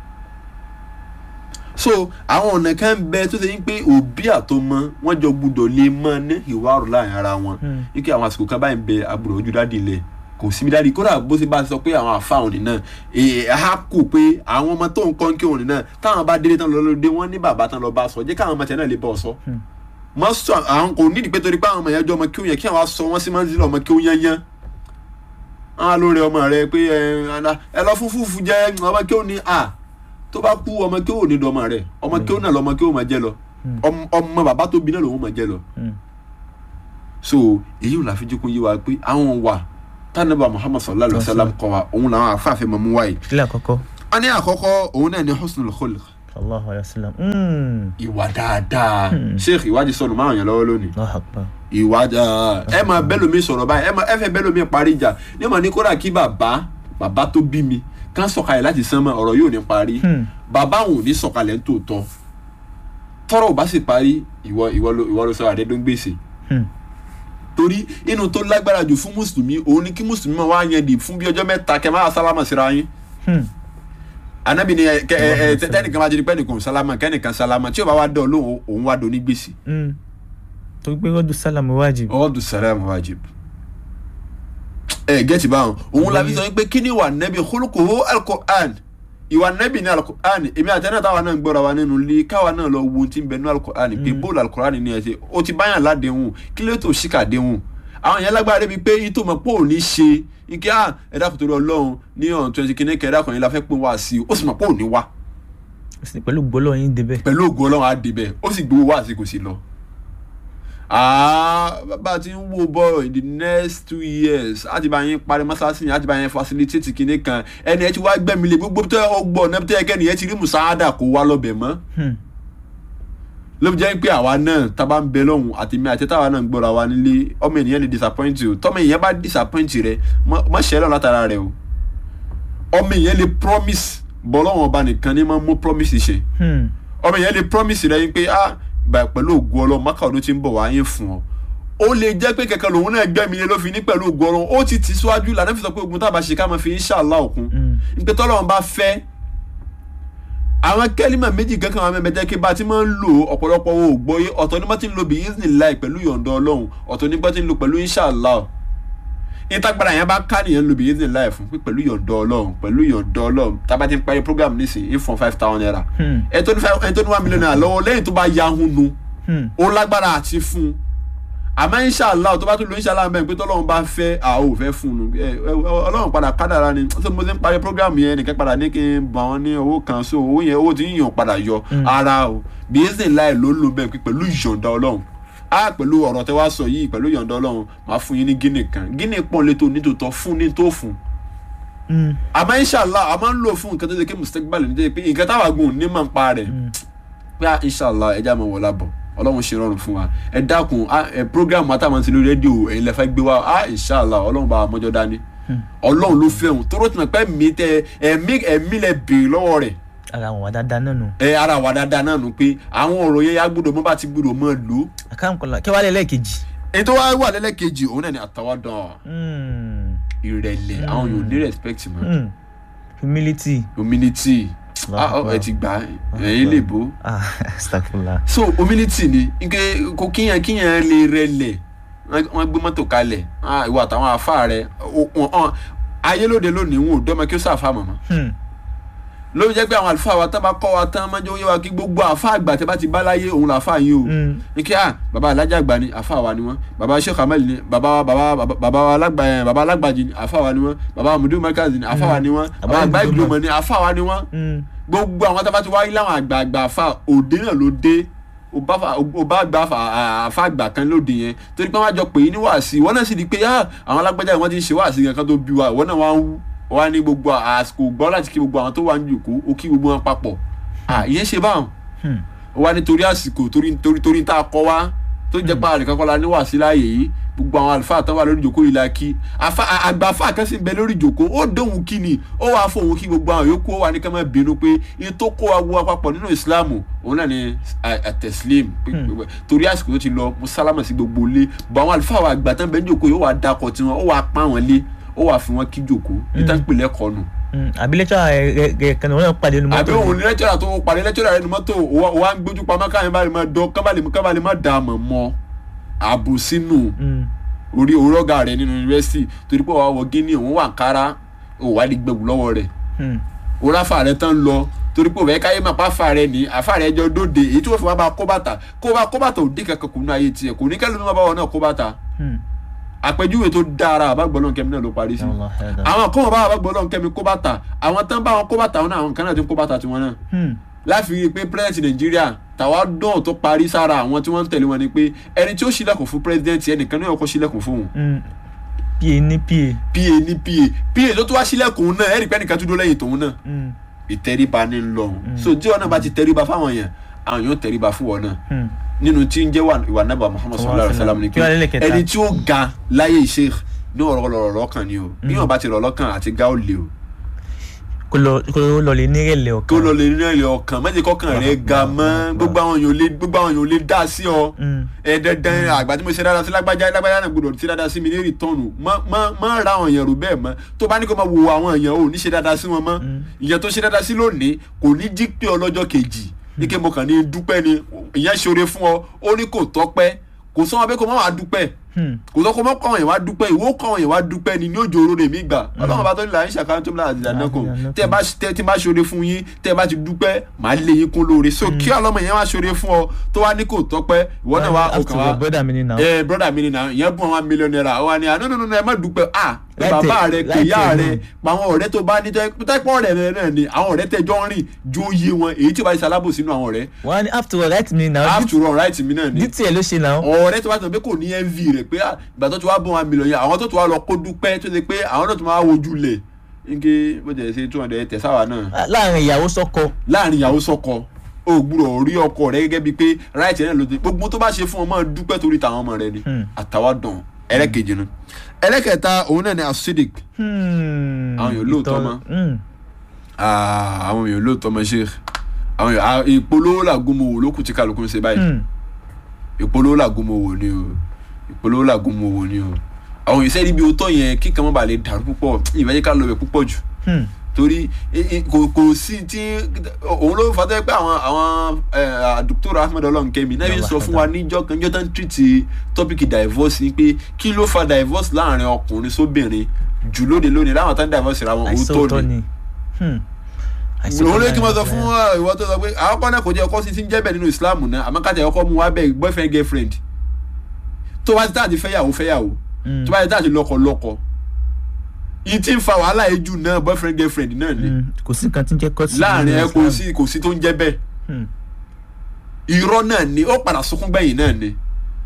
so àwọn ọ̀nà kan bẹ tó ṣe ń pé òbí àtọmọ wọn jọ gbúdọ̀ lè mọ ní ìwárò láàrin ara wọn Hmm. wípé àwọn àsìkò kan báyìí ń bẹ àbúrò ojú dáàdì ilẹ̀ kò síbi dáàdì kódà bó ṣe bá sọ pé àwọn àfáwọn nìna èè á kò pé àwọn ọmọ tó ń kọ́ ń kí òun nìna táwọn bá délé tán lọ lóde wọn ní bàbá tán lọ bá sọ jẹ́ káwọn ọmọ tẹ̀ náà lè bọ̀ sọ. Hmm. mọ sọ àwọn kò nídìí pé torí pé àwọn ọmọ yẹn jọ ọmọ kí òun yẹn kí àwọn á sọ wọn sí máa ń sílẹ̀ ọmọ kí òun yẹn yẹn àwọn lórí ọmọ rẹ pé ẹ ẹ lọ fún fúfú jẹ ọmọ kí òun ní à tó bá kú ọmọ kí òun ní dọmọ rẹ ọmọ kí òun náà lọmọ kí òun máa jẹ lọ ọmọ- ọmọ bàbá tó bí náà lòun máa jẹ lọ Mm. so èyí ò láfi jókòó yé wa pé àwọn wà tánàbà muhammad sallallahu alayhi wa sallam kọ wa òun làwọn afáàfin mọ̀ mú wáyé. kílẹ̀ àkọ́kọ́ a ní àkọ́kọ́ òun náà ní husnul khuluq sallallahu alayhi wa sallam Mm. ìwà dáadáa sheikh ìwádìí sọnù márùn yẹn lọ́wọ́ lónìí Allahu akbar ìwà dáa ẹ máa bẹ́lòmí sọ̀rọ̀ báyìí ẹ máa ẹ fẹ́ bẹ́lòmí parí ìjà ní ma ní kódà kí bàbá bàbá tó bí mi kán sọ̀kalẹ̀ láti sánmọ̀ ọ̀rọ̀ yóò ní parí Hmm. bàbá òun ò ní sọ̀kalẹ̀ nítòótọ́ tọ́rọ̀ ò bá sì parí ìwọ ìwọ ló ìwọ ló sọ àdẹ́dọ́gbèsè Hmm. torí inú tó lágbára jù fún mùsùlùmí òun ni kí mùsùlùmí máa wá yẹn di fún bí ọjọ́ mẹ́ta kẹ́ máa sálámà síra yín Hmm. anabi ni ẹ kẹ ẹ ẹ tẹnìkan bá jẹni pé ẹnìkan sálámà kẹ́nìkan sálámà tí o bá wá dán lóhùn òun wá dán ní gbèsè. Mm. torí pé rọ́dù sálàmù wájib ọdún sàlámù wájib. ẹ gẹ́tì báwọn òun la fi sọ pé kí ni ìwà nẹ́bí kólókòó alukur'an ìwà nẹ́bí ní alukur'an èmi àtẹnudà táwa náà ń gbọ́ra wa nínú ilé káwa náà lọ wo ohun tí ń bẹ ní alukur'an pé bóòlù alukur'an ní ẹsẹ̀ o ti báyàn ládéhùn kí ló tó ṣìkà déhùn àwọn yẹn lágbára débi pé yìí tó mọ̀ pé òní ṣe ike ah ẹ̀dá kò torí ọlọ́run ní ọ̀n twenty kìíní kẹ̀ẹ́dá kan yìí la fẹ́ pín wá sí i ó sì mọ̀ pé òní wá Sì, pẹ̀lú gbólọ̀ yín débẹ̀ pẹ̀lú ògùn ọlọ́run á débẹ̀ ó sì gbowó wá sí kò sí lọ. Ah, bá a ti ń wo bọ́ọ̀ in the next two years á ti bá yín parí mọ́sáàsì yẹn á ti bá yín facilitate kinní kan ẹni ẹ ti wá gbẹ̀mí lé gbogbo tó ọ gbọ́ ọ̀nà tó yẹ kẹ́ni ẹ ti rí musaada kó wá lọ́bẹ̀ mọ́ Hmm. ló fi jẹ́ pé àwa náà tá a bá ń bẹ lọ́hùn àti mi àti táwa náà ń gbọ́ra wa nílé ọmọ ènìyàn lè disappoint o tọ́mọ ènìyàn bá disappoint rẹ mọ́ ṣẹlẹ̀ látara rẹ o ọmọ ènìyàn lè promise bọ́lọ́wọ́n ọba nìkan ní máa mú promise ṣe Hmm. ọmọ yẹn lè promise rẹ yín pé ah bá pẹ̀lú ògùn ọlọ́run mákà ọdún tí ń bọ̀ wá yín fún ọ ó lè jẹ́ pé kẹ̀kẹ́ lòun náà gbẹ́mi lé ló fi ní pẹ̀lú ògùn ọlọ́run ó ti tì síwájú lànà fi sọ pé ogun tá a bá ṣe ká máa fi inshallah òkun Mm. nípa tọ́lọ́run bá fẹ́ àwọn kẹ́límà méjì kankan àwọn mẹ́mẹ́jẹ́ kí bá a ti máa ń lò ọ̀pọ̀lọpọ̀ owó ògbóyé ọ̀tọ̀ ní bá ti ń lo bí isnillah pẹ̀lú yọ̀ǹda ọlọ́run ọ̀tọ̀ ní bá ti ń lo pẹ̀lú inshallah ìtagbára yẹn bá ká nìyẹn lo bí isnillah fún pé pẹ̀lú yọ̀ǹda ọlọ́run pẹ̀lú yọ̀ǹda ọlọ́run tábà ti ń parí program nísìnyí fún five thousand naira Hmm. ẹ tó ní five ẹ tó ní one million naira lọ́wọ́ lẹ́yìn tó bá yahun nu Hmm. ó lágbára àti fún un àmọ́ inshallah tó bá tún lo inshallah mẹ́rin pé tọ́lọ́run bá fẹ́ a ò fẹ́ fún un ẹ ẹ ọlọ́run padà kádàrá ni ṣé mo ti ń parí program yẹn nìkan padà ní kí n bọ̀ wọ́n ní owó kan so owó yẹn owó tí yíyan padà yọ ara o bí ẹsẹ̀ láì ló lò bẹ́ẹ̀ pé pẹ̀lú ìyọ̀ǹda ọlọ́run a pẹ̀lú ọ̀rọ̀ tẹ wá sọ yìí pẹ̀lú ìyọ̀ǹda ọlọ́run máa fún yín ní gíní kan gíní pọ́n létò nítòótọ́ fún ní tó fún Hmm. àmọ́ inshallah a máa ń lò fún nǹkan tó ṣe kí mistake bá lè ní jẹ́ pé nǹkan táwa gùn ní máa ń pa rẹ̀ pé ah, inshallah ẹja máa wọ̀ lábọ̀ ọlọ́run ṣe rọrùn fún wa ẹ dákun ah, ẹ program àtàwọn ti lórí rédíò ẹ̀yin lẹ́fẹ́ gbé wa ah inshallah ọlọ́run bá wa mọ́jọ́ dání ọlọ́run ló fẹ́ òun tóró tìǹbà pé mi tẹ ẹ̀mí ẹ̀mí lẹ béèrè lọ́wọ́ rẹ̀ ara àwọn wà dáadáa náà nù. ẹ ara wa dáadáa náà nù pé àwọn ọ̀rọ̀ yẹn yá gbọ́dọ̀ mọ́ bá ti gbọ́dọ̀ mọ́ lò ó àkàǹkọ̀lá kí wàá lè lẹ́ẹ̀kejì. èyí tó wá wà lẹ́lẹ́kejì òun náà ni àtàwádàn Hmm. ìrẹ̀lẹ̀ àwọn yóò ní respect mọ́ Hmm. humility. humility ah Allahu ẹ ti gbà ẹ̀yìn lè bó ah astagfirullah. so humility ni nke kò kíyàn kíyàn lè rẹlẹ̀ wọ́n wọ́n gbé mọ́tò kalẹ̀ ah, ìwọ àtàwọn afá rẹ o- wọn- wọn- ayé lóde lónìí wọn ò dọ́mọ kí ó sàfà mọ̀mọ́ Hmm. ló jẹ́ pé àwọn àlùfáà wa tán bá kọ́ wa tán máa ń jẹ́ oyé wa kí gbogbo àfa àgbà tẹ́ bá ti bá láyé òun là àfa yín o Hmm. ní kí ah baba alájà àgbà ni àfa wa ni wọ́n baba sheikh amal ni baba baba baba baba alágbà ẹ baba alágbàjì ni àfa wa ni wọ́n baba mudu markaz ni àfa wa ni wọ́n baba Baba àgbà Ibrahim. ìgbìmọ̀ ni àfa wa ni wọ́n Hmm. gbogbo àwọn tábà ti wáyé láwọn àgbààgbà àfa òde náà ló dé ó bá fa- ó bá gba àfa- àfa àgbà kan lóde yẹn torí pé wọ́n á jọ pè é ní wàásì wọ́n náà sì di pé ah àwọn alágbájá wọ́n ti ń ṣe wàásì kan kan tó bí wa ìwọ náà wọ́n á wú wọ́n á ní gbogbo àsìkò gbọ́ láti kí gbogbo àwọn tó wà ń jòkó ó kí gbogbo wọn papọ̀ ah ìyẹn ṣe báwọn Hmm. ó wá nítorí àsìkò torí torí torí tá a kọ wá tó jẹ́ pé àrè kankan la ní wàásì láàyè yìí gbogbo àwọn àlùfáà tán wà lórí ìjòkó yìí la kí àfa àgbà àfa kan sì ń bẹ lórí ìjòkó ó dóhùn kí ni ó wàá fóun kí gbogbo àwọn yòókù ó wà ní ká má bínú pé iye tó kó wa wo apapọ̀ nínú ìsìláàmù òun náà ni àtẹ̀sílẹ̀m torí àsìkò tó ti lọ mo sálámà sí gbogbo ilé bọ̀ àwọn àlùfáà wa àgbà tán bẹ ní ìjòkó yìí ó wàá dakọ̀ tiwọn ó wàá pa wọn lé ó wàá fi wọn kí ìjòkó ìtàn pèlẹ́ kọ́ nù Hmm. àbí lẹ́tọ́ rẹ̀ kan ní wọ́n náà pàdé nínú àbí mọ́tò. òun ní lẹ́tọ́rà tó parí lẹ́tọ́rà rẹ̀ ní mọ́tò wa ń gbójú pamọ́ káyọ̀ bá lè máa dán kábà lè kábà lè má dà á mọ̀ mọ́ ààbò sínú Hmm. orí òrọ́gà rẹ̀ nínú yunifásitì torí pé wàá wọ gíní òun wà kára òun wà ní gbẹ̀wù lọ́wọ́ rẹ̀ Hmm. òráfà rẹ̀ tán lọ torí pé òun káyé máa pa fa rẹ̀ ní àfa rẹ̀ jọ dóde èyí tí wọ́n fi wá bá kó bàtà kó bá kó bàtà òde kankan kò ní ayé tiẹ̀ kò ní kẹ́lẹ́ ló má bá wọn náà kó bàtà Hmm. àpèjúwe tó dára àbágbọ́nà kẹ́mi náà ló parí sí Allah hada. àwọn kan wọn bá àbágbọ́nà kẹ́mi kó bàtà àwọn tán bá wọn kó bàtà wọn náà àwọn kan náà ti ń kó bàtà tiwọn náà Hmm. láfi rí i pé president nàìjíríà tàwa dán tó parí sára àwọn tí wọ́n ń tẹ̀lé wọn ni pé ẹni tí ó ṣílẹ̀kùn fún president ẹnìkan ní ọkọ̀ ṣílẹ̀kùn fún òun Hmm. pa ní pa. pa ní pa pa tó tún wá ṣílẹ̀kùn náà ẹ̀rí pé ẹnìkan tún dó lẹ́yìn tòun náà Hmm. ìtẹríba ní ń lọ so tí wọn náà bá ti tẹríba fáwọn yẹn àwọn yóò tẹríba fún wọn náà Hmm. nínú tí ń jẹ́ wà- ìwà nàbà muhammad sallallahu alayhi wa sallam ni Kí wàá lélẹ̀ pé kẹta? ẹni tí ó ga láyé sheikh ní ọ̀rọ̀ lọ̀rọ̀ lọ́kàn ni o bí wọn bá ti rọ̀ lọ́kàn àti ga ó le o kó lọ kó lọ lè nírẹ̀lẹ̀ ọkàn. kó lọ lè ní ẹ̀yọ ọkàn má jẹ́ kọ́kàn rẹ̀ ga mọ́ gbogbo àwọn èèyàn ò lè gbogbo àwọn èèyàn ò lè dá sí ọ Hmm. ẹ dandan àgbà tí mo ṣe dáadáa sí lágbájá lágbájá náà gbọdọ̀ ṣe dáadáa sí mi ní rìtọ́nù má má má ra àwọn èèyàn rò bẹ́ẹ̀ mọ́ tó bá ní kó máa wo àwọn èèyàn ò ní ṣe dáadáa sí wọn mọ́ ìyẹn tó ṣe dáadáa sí lónìí kò ní jí pé ọlọ́jọ́ kejì ní kí mo kàn ní dúpẹ́ ni ìyẹn ṣoore fún ọ ó ní kò tọ́pẹ́ kò sọ wọn pé kó má wàá dúpẹ́ Hmm. kò sọ kó má kọ́ àwọn èèyàn wá dúpẹ́ ìwọ kọ́ àwọn èèyàn wá dúpẹ́ ni ní òjò oró rèmí gbà ọlọ́run bá tó nílò àyíṣà kan tó nílò àdìdànà kò tẹ́ ẹ bá tẹ́ tí bá ṣoore fún yín tẹ́ ẹ bá ti dúpẹ́ màá lé yín kún lóore so kí ọlọ́mọ yẹn wá ṣoore fún ọ tó wá ní kò tọ́pẹ́ ìwọ náà wá After ọkàn wá all, brother mi ni now. ẹ broda mi ni na ìyẹn bùn àwọn mílíọ̀nù náírà ó wà ní àná nínú ẹ má dúpẹ́ à pé Láìtẹ̀- bàbá rẹ pé ìyá láìtẹ̀ rẹ náà. pa àwọn ọ̀rẹ́ tó bá ní tẹ́pọ̀ ọ̀rẹ́ rẹ náà ni àwọn ọ̀rẹ́ tẹ́jọ́ ń rìn jó yé wọn èyí tí ó bá ṣe alábòsí nínú àwọn ọ̀rẹ́ wọ́n á ní after all right mi now. after all right mi náà ni dítì ẹ̀ ló ṣe now. ọ̀rẹ́ tó bá tọ̀ pé kò ní env rẹ̀ pé ah, ìgbà tó ti wá bọ̀ wọn mílíọ̀nù yẹn àwọn tó ti wá lọ kó dúpẹ́ tó ṣe pé àwọn náà tó máa wojú lẹ̀ nke bó jẹ́ ṣe two hundred tẹ̀sáwà náà láàrin ìyàwó sọ́kọ. láàrin ìyàwó sọ́kọ o gbúdọ̀ rí ọkọ rẹ gẹ́gẹ́ bíi pé right náà ló ti gbogbo tó bá ṣe fún ọmọ dúpẹ́ torí tàwọn ọmọ rẹ ni Hmm. àtàwádùn ẹlẹ́kejì nu ẹlẹ́kẹta òun náà ni acidic Hmm. Àwọn yòó lóòótọ́ Ìtọ́- mọ́. Hmm. Ah, àwọn èèyàn lóòótọ́ mọ́ ṣe àwọn èèyàn ah, ìpolówó làgùnmọ̀wò ló kù tí kálukú ń ṣe báyìí Hmm. ìpolówó làgùnmọ̀wò ni o ìpolówó làgùnmọ̀wò ni o àwọn ìṣe níbi òótọ́ yẹn kíkan mọ́ bàa lè dàrú púpọ̀ ìbáyé ká lọ bẹ̀ púpọ̀ jù Hmm. torí i- i- kò kò sí tí òun ló fà tó yẹ pé àwọn àwọn dókítà ahmed ọlọ́nkẹ́mi náà yóò sọ fún wa níjọ́ kan níjọ́ tó ń tìrìtì tọ́pìkì divorce ni pé kí ló fa divorce láàrin ọkùnrin sóbìnrin jù lóde lónìí láwọn tó ń divorce ra wọn àìsàn òótọ́ òótọ́ ni ni. Hmm. Àìsàn òun ló òótọ́ kí wọ́n sọ ni. fún uh, ìwọ tó sọ pé àwọn kan náà kò jẹ́ ọkọ sí ti ń jẹ́ bẹ́ẹ̀ nínú islam náà àmọ́ kájà ọkọ mu wá bẹ́ẹ̀ boyfriend girlfriend tó bá ti táàtì fẹ́yàwó fẹ́yàwó Hmm. tó bá ti táàtì lọ́kọ lọ́kọ yìí ti ń fa wàhálà yìí jù náà boyfriend girlfriend náà ni Hmm. kò sí nǹkan tí ń jẹ́ kọ́tì. láàrin ẹ nínú kò Islam. sí kò sí tó ń jẹ́ bẹ́ẹ̀ Hmm. irọ́ náà ni ó padà sunkún gbẹ̀yìn náà ni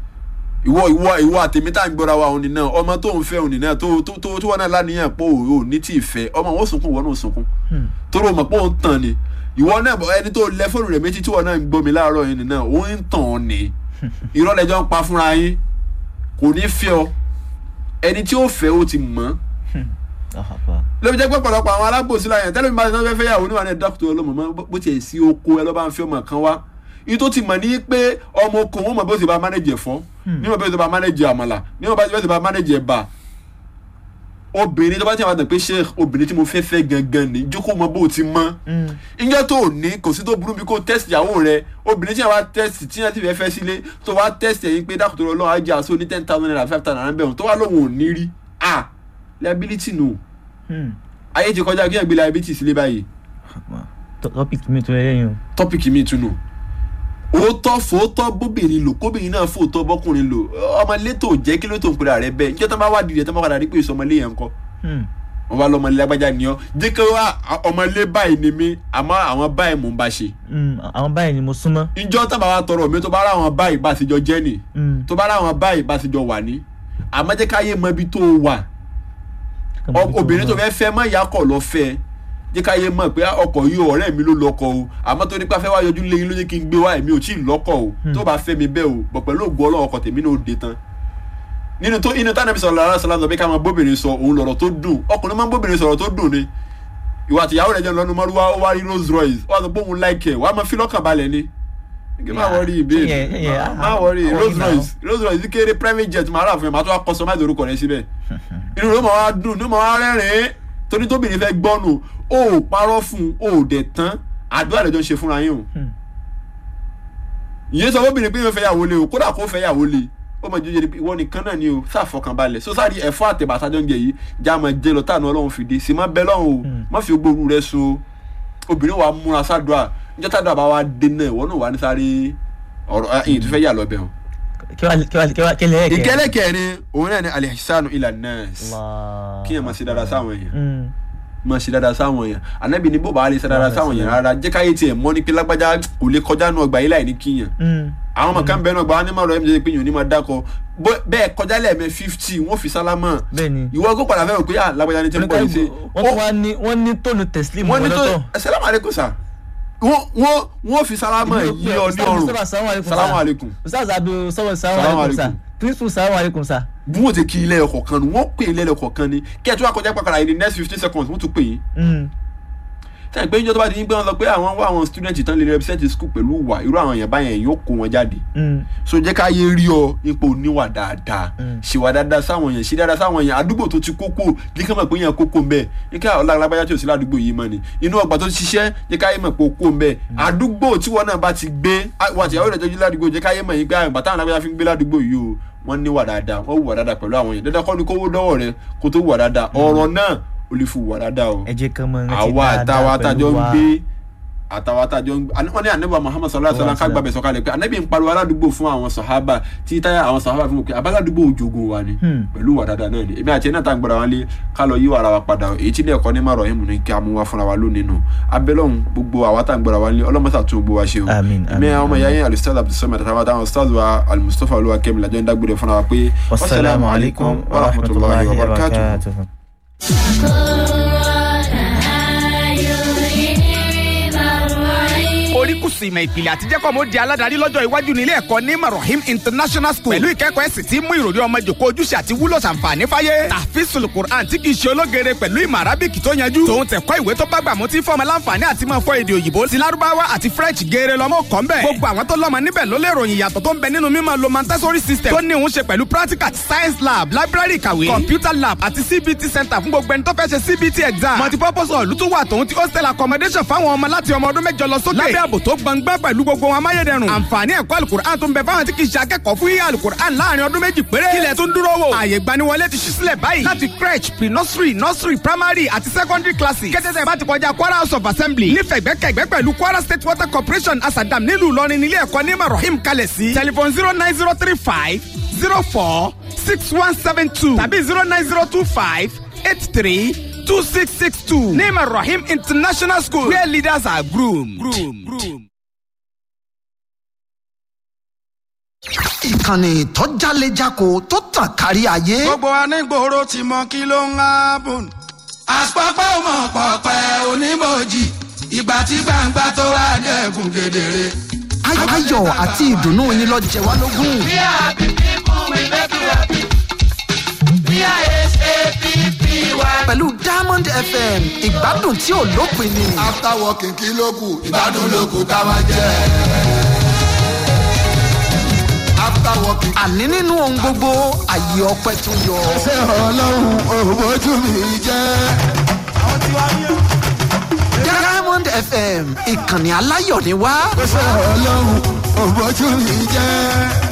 ìwọ ìwọ ìwọ àtẹ̀mí tá à ń gbọ́ra wa òní náà ọmọ tó ń fẹ́ òní náà tó tó tó tó wọn náà láníyàn pé ò ní tí ì fẹ́ ọmọ wọn sunkún wọn náà sunkún Hmm. torí o mọ̀ pé ó ń tàn ni ìwọ náà bọ̀ ẹni tó lẹ fóònù rẹ̀ méjì tí wọn náà ń gbọ́ mi láàárọ̀ yìí náà ó ń tàn ọ́ ni irọ́ lẹ́jọ́ ń pa fúnra yín kò ní fẹ́ ọ ẹni tí ó fẹ́ ó ti mọ̀ Àhàbà. ló fi jẹ́ pé ọ̀pọ̀lọpọ̀ àwọn alábòsí láyẹn tẹ́lẹ̀ mi bá ti náà fẹ́ fẹ́ yàwó níwájú dókítà ọlọ́mọ mọ́ bó tiẹ̀ sí oko ẹ lọ́ bá ń fi ọmọ kan wá yìí tó ti mọ̀ ní pé ọmọ oko wọn mọ̀ bí ó ti bá mánéjì ẹ̀fọ́ ní mọ̀ bí ó ti bá mánéjì àmàlà ní mọ̀ bí ó ti bá mánéjì ẹ̀bà obìnrin tó bá ti àwọn àtàn pé ṣé obìnrin tí mo fẹ́ fẹ́ gangan ní jókòó mọ bó o ti mọ́ Mm. ìjọ tó o ní kò sí tó burú bí kò test ìyàwó rẹ obìnrin tí wàá test tí wọ́n ti fẹ́ fẹ́ sílé tó wàá test ẹ̀yìn pé dákòtò ọlọ́run á jẹ́ àṣọ ní ten thousand naira five thousand naira bẹ̀rù tó wà lóhùn ò ní rí ah liability nù Hmm. ayé ti kọjá kí ẹ gbé liability sílé báyìí Àhàbà. Tọ- topic mi tó lẹ́yìn o. tọ́pìkì mi tún nù òótọ́ fòótọ́ bóbìnrin lò kóbìnrin náà fòótọ́ bọ́kùnrin lò ọmọlé tó jẹ́ kí ló tó ń pera rẹ bẹ́ẹ̀ níjọ́ tó bá wà dìde tó bá padà rí pé ìsọmọlé yẹn ń kọ́ Hmm. wọn bá lọmọlé lágbájá ni ọ jẹ́ kí wá ọmọlé báyìí ni mí àmọ́ àwọn báyìí mò ń bá ṣe Hmm. àwọn báyìí ni mo súnmọ́. ìjọ tó bá wà tọrọ mi tó bá rà àwọn báyìí bá ti jọ jẹ́ nì Hmm. tó bá rà àwọn báyìí bá ti jọ wà ní àmọ́ jẹ́ káyé mọ ibi tó wà Ọ- obìnrin tó fẹ́ fẹ́ mọ́ ìyá kọ̀ lọ fẹ́ jẹ́ káyé mọ̀ pé ọkọ̀ yìí ọ̀rẹ́ mi ló lọ́kọ̀ o àmọ́ tó nípa fẹ́ wá yọjú lé yín ló jẹ́ kí n gbé wá èmi ò tí ì lọ́kọ̀ o tó bá fẹ́ mi bẹ́ẹ̀ o bọ̀ pẹ̀lú ògbó ọlọ́wọ́ ọkọ̀ tèmi náà ó de tán nínú tó inú tánàbí sọ̀rọ̀ lára sọ̀rọ̀ lọ́bẹ̀ ká máa bóbìnrin sọ òun lọ̀rọ̀ tó dùn ọkùnrin máa ń bóbìnrin sọ̀rọ̀ tó dùn ni ìwà àtìyàwó rẹ̀ jẹ́ lọ́nu mọ́rúwá ó wá rí Rolls Royce ó wá sọ pé òun láìkẹ̀ wàá máa fi lọ́kàn balẹ̀ ni kí má wọrí ìbéèrè Yeah, yeah, yeah. má wọrí Àwọn Rolls ìnáwó. Royce Rolls Royce kéré private jet máa rà fún ẹ máa tó wá customize orúkọ rẹ síbẹ̀ inú ló máa wá dùn ló máa wá rẹ́rìn-ín torí tóbìnrin fẹ́ gbọ́nù ó ò parọ́ fún un ó ò dẹ̀ tán àdúrà rẹ̀ jọ ń ṣe fúnra yín o Hmm. ìyẹn sọ fóbìnrin pé yóò fẹ́ yàwó lé o kódà kó fẹ́ yàwó lé ó mọ̀ jíjẹ́ ìwọ nìkan náà ni o sáfọkànbalẹ̀ so sáré ẹ̀fọ́ àtẹ̀bàtà jọ ń jẹ yìí já máa jẹ lọ táànù ọlọ́run fìdí sí má bẹ́ lọ́hùn o má fi gbóòrú rẹ so obìnrin wa múra sádùá níjọ́ tádùá bá wa dé náà ìwọ náà wà ní sáré ọ̀rọ̀ ẹ̀yìn tó fẹ́ yà lọ́bẹ̀ o. kí wàá kí wàá kí wàá kí lẹ́yìn kẹ́. ìkẹ́lẹ́ kẹrin òun náà ni alihisanu ila nas kí yẹn máa ṣe dáadáa sáwọn èèyàn Hmm. máa ṣe dáadáa sáwọn èèyàn ànábì ní bó bá lè ṣe dáadáa sáwọn èèyàn rárá jẹ́ káyé tiẹ̀ mọ́ ní pé lágbájá kò lè kọjá nù ọgbà yìí láì ní kíyàn Hmm. àwọn ọmọ kan bẹ́ẹ̀ náà gba wọn ní mọ̀rọ̀ ẹ̀ ń pé yìí ò ní máa dákọ̀ bó- bẹ́ẹ̀ kọjá lẹ́ẹ̀mẹ́ fifty wọ́n fi sálámà bẹ́ẹ̀ni. ìwọ kó padà fẹ́ràn pé à lágbájá ní tí ń bọ̀ yìí ṣe wọ́n tún wá ní wọ́n ní tónù tẹ̀sílímù wọ́n ní tó lọ́tọ̀. assalamu alaikum sà wọ́n wọ́n wọ́n fi sálámà yí ọ ní ọrùn salamu alaikum ustaz abu sọ́wọ́ Salamu salamu alaikum sa alaikum. principal salamu alaikum sa. bí wọ́n ti kí ilé ẹ̀kọ́ kan ni wọ́n pè ilé ẹ̀kọ́ kan ni kí ẹ̀ tó wá kọjá pàkàrà yìí ní next fifteen seconds wọ́n tún pè yín Hmm. sẹ́yìn pé níjọ́ tó bá ti ń gbé wọn lọ pé àwọn wá àwọn student tán lè represent school pẹ̀lú ìwà irú àwọn èèyàn báyẹn yóò kó wọn jáde Hmm. so jẹ́ ká yé rí ọ ipò níwà dáadáa Mm. ṣèwà dáadáa sáwọn èèyàn ṣe dáadáa sáwọn èèyàn àdúgbò tó ti kókó ní ká mọ̀ pé èèyàn kókó ń bẹ̀ ní ká ọ̀la alágbájá tí ò sí ládùúgbò yìí mọ́ ni inú ọgbà tó ti ṣiṣẹ́ jẹ́ ká yé mọ̀ pé ó kó ń bẹ̀ àdúgbò tí wọn náà bá ti gbé wà tí àwọn ìrẹ̀jọ́ ládùúgbò jẹ́ ká yé mọ̀ yín pé àgbà táwọn alágbájá fi ń gbé ládùúgbò yìí o wọ́n níwà dáadáa wọ́n wùwà dáadáa pẹ̀lú àwọn èèyàn dandan kọ́ ni kó wó dọ́wọ́ rẹ kó tó wùwà dáadáa ọ̀rọ̀ náà ò lè fi wùwà dáadáa o ẹ jẹ́ kán mọ rántí àwa àtàwọn dáadáa àtàjọ pẹ̀lú ń wa. gbé àtàwọn àtàjọ ń gbé wọn ní ànábì muhammad sallallahu alaihi wasallam kágbà bẹ̀ sọ̀kalẹ̀ pé ànábì ń pariwo aládùúgbò fún àwọn sàhábà tí táyà àwọn sàhábà fún mi pé abáládùúgbò òjòògùn wa ni Hmm. pẹ̀lú wà dáadáa náà ni èmi àti ẹ̀ náà tá ń gbọ́dọ̀ wọn lé ká lọ yí wàrà wa padà èyí tí ilé ẹ̀kọ́ ní márọ̀ yẹn mú ní kí a mú wa fúnra wa lónìí nù abẹ́lọ́hún gbogbo àwa tá ń gbọ́dọ̀ wọn lé ọlọ́mọsà tún gbogbo wa ṣe o Àmín, èmi àmín, àwọn ọmọ àmín. ìyá yẹn alustaz abdulsamad àtàwọn àtàwọn ustaz wa almustapha olúwa kẹ́mi làjọ ń dágbére fúnra wa pé wasalaamu alaykum wa rahmatulahi wa barakatuh. oríkùsù ìmọ̀ ìpìlẹ̀ àtijẹ́kọ̀ mo di aládàárí lọ́jọ́ iwájú nílé ẹ̀kọ́ ní marahim international school pẹ̀lú ìkẹ́kọ̀ọ́ ẹ̀sìn tí mú ìròrí ọmọ jòkó ojúṣe àti wúlò ṣàǹfààní fáyé tàfíìsùl quran tí kì í ṣe ológere pẹ̀lú ìmọ̀ arábìkì tó yanjú tòun tẹ̀kọ́ ìwé tó bá gbà mú tí fọmọ láǹfààní àti máa fọ èdè òyìnbó ti lárúbáwá àti french geere lọ́mọ kọ́ ńbẹ̀ gbogbo àwọn tó lọ́mọ níbẹ̀ ló lè ròyìn ìyàtọ̀ tó ń bẹ nínú mímọ̀ lo montessori system tó ní òun ṣe pẹ̀lú practical science lab library ìkàwé computer lab àti cbt center fún gbogbo ẹni tó fẹ́ ṣe cbt exam multipurpose hall tó wà tòun ti hostel accommodation fáwọn ọmọ láti ọmọ ọdún mẹ́jọ lọ sókè lábẹ́ ààbò tó gbọngbọ́n pẹ̀lú gbogbo wọn amáyédẹrùn àǹfààní ẹ̀kọ́ alukur'an tó ń bẹ fáwọn tí kì í ṣe akẹ́kọ̀ọ́ fún yíyá alukur'an láàrin ọdún méjì péré kílẹ̀ tó ń dúró wò ààyè gbaniwọlé ti ṣí sílẹ̀ báyìí láti crèche pre nursery nursery primary àti secondary classes kẹ́tẹ́tẹ́ bá ti kọjá kwara house of assembly nífẹ̀ẹ́ gbẹ́kẹ̀gbẹ́ pẹ̀lú kwara state water corporation asadam nílùú ìlọrin nílé ẹ̀kọ́ ní marahim kalẹ̀ sí telephone zero nine zero three five zero four six one seven two tàbí zero nine zero two five eight three two six six two ní marahim international school where leaders are groomed. groomed. groomed. ìkànnì tó jálejako tó tàn kárí ayé. gbogbo anígboro ti mọ kí ló ń hábùn. àpapọ̀ mọ̀ pọ̀pẹ́ onímọ̀jì ìgbà tí gbangba tó wá dẹ́kun kedere. Ay- ayọ̀ àti ìdùnnú yín lọ jẹ wá lógún. We are happy people, we make you happy. We are S-A-P-P-Y. tiwa. pẹ̀lú diamond fm ìgbádùn tí ò lópin ni. after working kí ló kù ìgbádùn ló kù ká máa jẹ. after working. àní nínú ohun gbogbo àyè ọpẹ tó yọ. ṣé ọlọ́run òbójú mi jẹ́. diamond fm ìkànnì aláyọ̀ ni wá. ṣé ọlọ́run òbójú mi jẹ́.